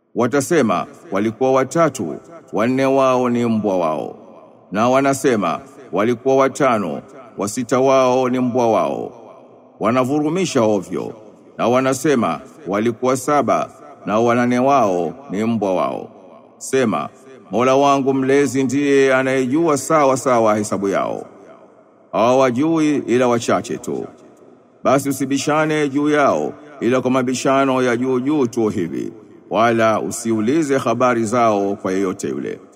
Watasema walikuwa watatu, wanne wao ni mbwa wao. Na wanasema walikuwa watano, wasita wao ni mbwa wao. Wanavurumisha ovyo. Na wanasema walikuwa saba, na wanane wao ni mbwa wao. Sema, Mola wangu mlezi ndiye anayejua sawa sawa hesabu yao. Hawajui ila wachache tu. Basi usibishane juu yao ila kwa mabishano ya juu juu tu hivi, wala usiulize habari zao kwa yeyote yule.